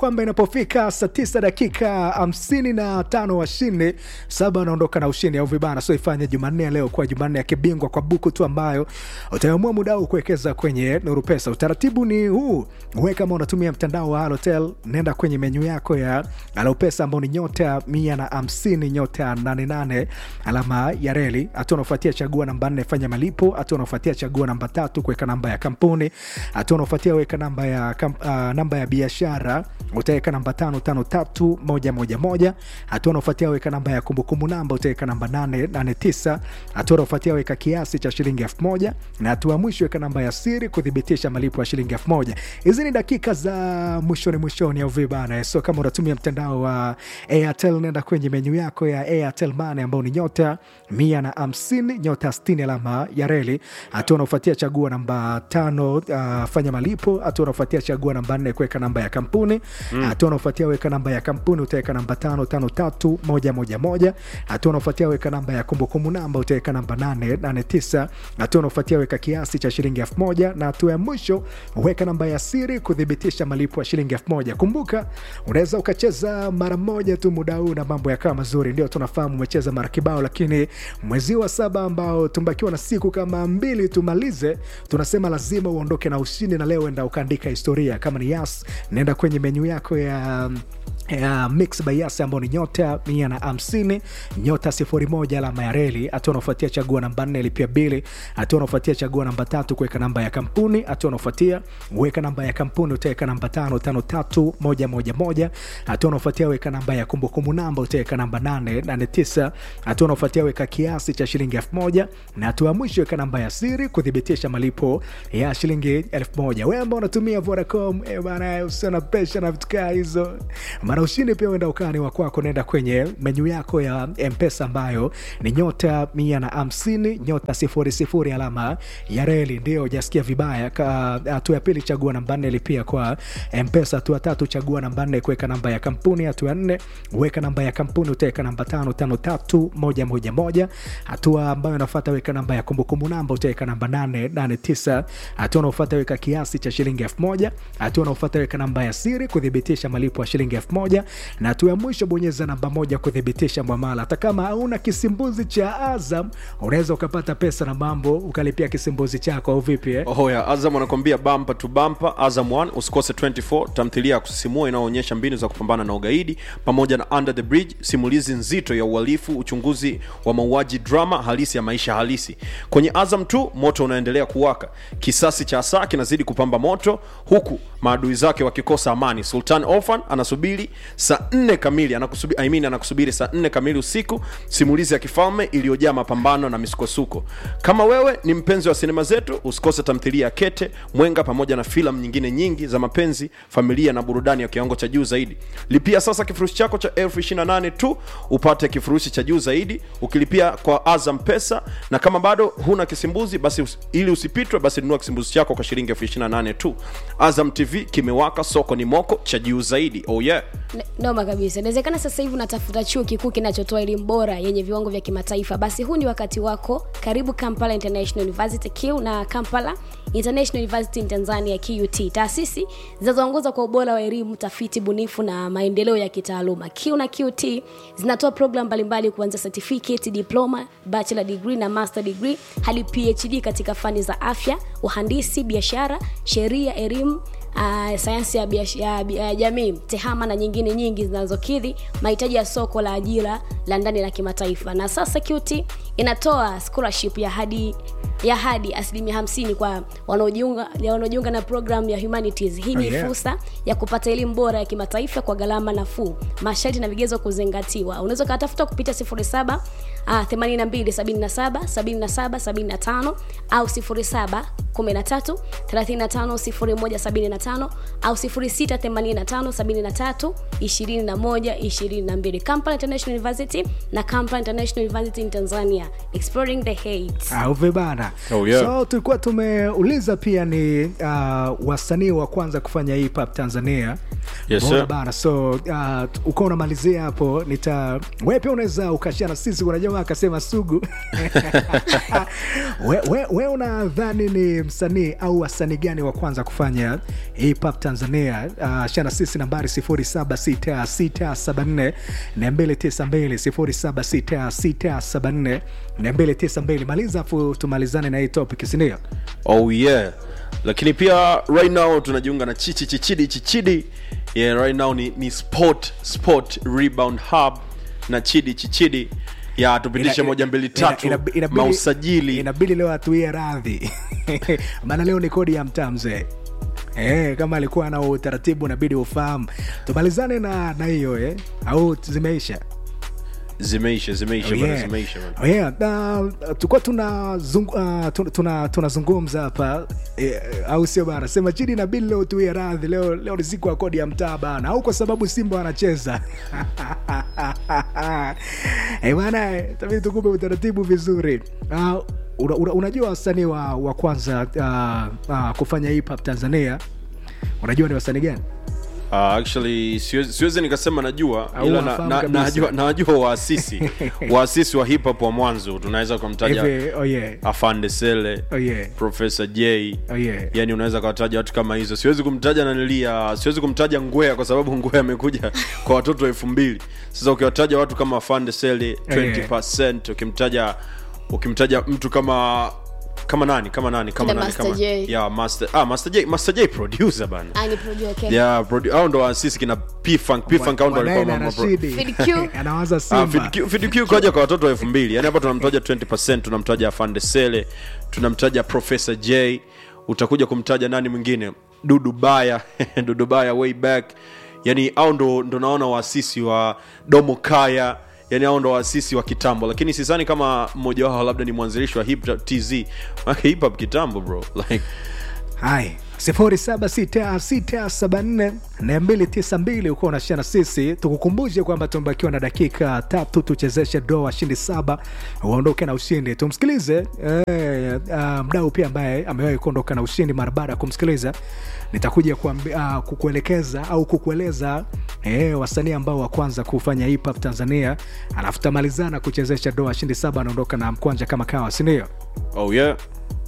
kwamba inapofika saa tisa dakika hamsini na tano washindi saba wanaondoka na ushindi au vibana. So ifanye Jumanne ya leo kuwa Jumanne ya kibingwa kwa buku tu ambayo utaamua muda huu kuwekeza kwenye Nuru Pesa. Utaratibu ni huu, wewe kama unatumia mtandao wa Halotel, nenda kwenye menyu yako ya Alopesa ambao ni nyota mia na hamsini nyota nane nane alama ya reli. Hatua unaofuatia chagua namba nne fanya malipo. Hatua unaofuatia chagua namba tatu kuweka namba ya kampuni. Hatua unaofuatia weka namba ya, kam, uh, namba ya biashara utaweka namba tano tano tatu moja moja moja. Hatua unaofuatia weka namba ya kumbukumbu namba utaweka namba nane nane tisa. Hatua unaofuatia weka kiasi cha shilingi elfu moja na hatua mwisho weka namba ya siri kuthibitisha malipo ya shilingi elfu moja. Hizi ni dakika za mwishoni mwishoni au vibana. So kama unatumia mtandao wa Airtel, nenda kwenye menyu yako ya Airtel Money ambao ni nyota mia na hamsini nyota sitini alama ya reli. Hatua unaofuatia chagua namba tano uh, fanya malipo. Hatua unaofuatia chagua namba nne kuweka namba ya kampuni. Hatua unaofuatia weka namba ya kampuni utaweka namba tano tano tatu moja moja moja. Hatua unaofuatia weka namba ya kumbukumbu namba utaweka namba nane nane tisa. Hatua unaofuatia weka kiasi cha shilingi elfu moja na hatua ya mwisho weka namba ya siri kuthibitisha malipo ya shilingi elfu moja. Kumbuka unaweza ukacheza mara moja tu muda huu na mambo yakawa mazuri. Ndio tunafahamu umecheza mara kibao, lakini mwezi wa saba ambao tumbakiwa na siku kama mbili tumalize, tunasema lazima uondoke na ushindi, na leo enda ukaandika historia. Kama ni Yas, nenda kwenye menyu yako ya ya mix by Yas ambao ni nyota mia na hamsini nyota sifuri moja alama ya reli. Hatua unaofuatia chagua namba nne lipia bili. Hatua unaofuatia chagua namba tatu kuweka namba ya kampuni. Hatua unaofuatia weka namba ya kampuni utaweka namba tano tano tatu moja moja moja. Hatua unaofuatia weka namba ya kumbukumbu namba utaweka namba nane nane tisa. Hatua unaofuatia weka kiasi cha shilingi elfu moja na hatua ya mwisho weka namba ya siri kuthibitisha malipo ya shilingi elfu moja. Wewe ambao unatumia Vodacom eh bana, usiona pesha na vitu kaa hizo mara ushindi pia uenda ukani wa kwako, nenda kwenye menyu yako ya Mpesa ambayo ni nyota mia na hamsini nyota sifuri sifuri alama ya reli. Ndio ujasikia vibaya. Hatua ya pili chagua namba nne lipia kwa Mpesa. Hatua tatu chagua namba nne kuweka namba ya kampuni. Hatua ya nne weka namba ya kampuni utaweka namba tano tano tatu moja moja moja. Hatua ambayo inafuata weka namba ya kumbukumbu namba utaweka namba nane nane tisa. Hatua unaofuata weka kiasi cha shilingi elfu moja. Hatua unaofuata weka namba ya siri kuthibitisha malipo ya shilingi elfu moja na hatua ya mwisho bonyeza namba moja kuthibitisha mwamala. Hata kama hauna kisimbuzi cha Azam unaweza ukapata pesa na mambo ukalipia kisimbuzi chako au vipi eh? Oho ya Azam anakwambia bampa tu bampa. Azam 1 usikose 24, tamthilia ya kusisimua inayoonyesha mbinu za kupambana na ugaidi pamoja na Under the Bridge, simulizi nzito ya uhalifu, uchunguzi wa mauaji, drama halisi ya maisha halisi. Kwenye Azam 2 moto unaendelea kuwaka, kisasi cha saa kinazidi kupamba moto, huku maadui zake wakikosa amani. Sultan Orphan anasubiri saa nne kamili anakusubiri, I mean, anakusubiri saa nne kamili usiku, simulizi ya kifalme iliyojaa mapambano na misukosuko. Kama wewe ni mpenzi wa sinema zetu, usikose tamthilia ya Kete Mwenga pamoja na filamu nyingine nyingi za mapenzi, familia na burudani ya kiwango cha juu zaidi. Lipia sasa kifurushi chako cha elfu ishirini na nane tu upate kifurushi cha juu zaidi ukilipia kwa Azam Pesa, na kama bado huna kisimbuzi basi us, ili usipitwe basi nunua kisimbuzi chako kwa shilingi elfu ishirini na nane tu. Azam TV kimewaka, soko ni moko cha juu zaidi. Oh yeah. N- noma kabisa inawezekana sasa hivi unatafuta chuo kikuu kinachotoa elimu bora yenye viwango vya kimataifa basi huu ni wakati wako karibu kampala international university q na kampala international university in tanzania qut taasisi zinazoongoza kwa ubora wa elimu tafiti bunifu na maendeleo ya kitaaluma q na qt zinatoa program mbalimbali kuanzia certificate diploma bachelor degree na master degree hadi phd katika fani za afya uhandisi biashara sheria elimu uh, sayansi ya, biash, ya, ya jamii tehama na nyingine nyingi zinazokidhi mahitaji ya soko la ajira la ndani la kimataifa na sasa qt inatoa scholarship ya hadi ya hadi asilimia 50 kwa wanaojiunga ya wanaojiunga na program ya humanities hii ni Oh, yeah. fursa ya kupata elimu bora ya kimataifa kwa gharama nafuu masharti na vigezo kuzingatiwa unaweza ukatafuta kupitia 07 uh, 82 77 77 75 au 07 13 35 0175 au 06 85 73 21 22 Kampala International University na Kampala International University in Tanzania exploring the hate au vibana Oh, yeah. so tulikuwa tumeuliza pia ni uh, wasanii wa kwanza kufanya hip hop tanzania Yes, Umeona sir. bana so uh, ukawa unamalizia hapo nita we pia unaweza ukashia na sisi kuna jamaa akasema sugu we, we, we unadhani ni msanii au wasanii gani wa kwanza kufanya hip hop tanzania uh, shia na sisi nambari 076674 292 076674 maliza afu tumalizane na hii topic sindio oh yeah lakini pia right now tunajiunga na chichi chichidi chichidi yeah, right now ni, ni sport sport rebound hub na chidi chichidi ya tupitishe Ina- moja mbili ina- tatu ina- inabidi- mausajili inabidi leo atuie radhi maana leo ni kodi ya mtaa mzee Eh, kama alikuwa na utaratibu inabidi ufahamu tumalizane na na hiyo eh? au zimeisha zimeisha zimeisha Oh, bana, yeah. zimeisha bana. Oh, yeah. Na, tulikuwa tunazungu- ah, tuna- tuna- tunazungumza hapa eh, au sio bana sema chini na bili leo tuie radhi leo, leo ni siku ya kodi ya mtaa bana au kwa sababu simba wanacheza Eh, bana eh, tabidi tukupe utaratibu vizuri Ah, una, una, unajua wasanii wa, wa kwanza uh, uh, kufanya hip hop tanzania unajua ni wasanii gani Uh, actually siwezi, siwezi nikasema najua Au ila na, unafahamu na, kabisa. najua, najua waasisi waasisi wa hip hop wa mwanzo tunaweza kumtaja hivi oh yeah. afande sele Oh yeah. profesa j Oh yeah. yani unaweza kawataja watu kama hizo siwezi kumtaja nanilia siwezi kumtaja ngwea kwa sababu ngwea amekuja kwa watoto elfu mbili sasa ukiwataja watu kama afande sele 20 ukimtaja ukimtaja mtu kama kama nani kama nani kama Kina nani Master kama J. yeah, master ah master j master j producer bana Ah, ni producer, okay. yeah produ- hao ndo waasisi kina p funk p funk hao ndo Mwanae walikuwa na ma- ma- Rashidi. Fid Q. anawaza Ah, simba Fid Q- Fid Q kaja kwa watoto elfu mbili yani hapa tunamtaja 20 tunamtaja afande sele tunamtaja professor j utakuja kumtaja nani mwingine dudu baya dudu baya way back yani au ndo, ndo naona waasisi wa domo kaya yani au ndo waasisi wa kitambo lakini sidhani kama mmoja wao labda ni mwanzilishi wa hip hop tz Maana hip hop kitambo bro like hai sifuri saba sita sita saba nne na mbili tisa mbili ukiwa unashia na sisi tukukumbushe kwamba tumebakiwa na dakika tatu tuchezeshe do washindi saba uondoke na ushindi tumsikilize eh, uh, mdau pia ambaye amewahi kuondoka na ushindi mara baada ya kumsikiliza nitakuja kuambi, uh, kukuelekeza au kukueleza eh, wasanii ambao wa kwanza kufanya hip hop tanzania alafu tamalizana kuchezesha do washindi saba anaondoka na mkwanja kama kawa sindio oh yeah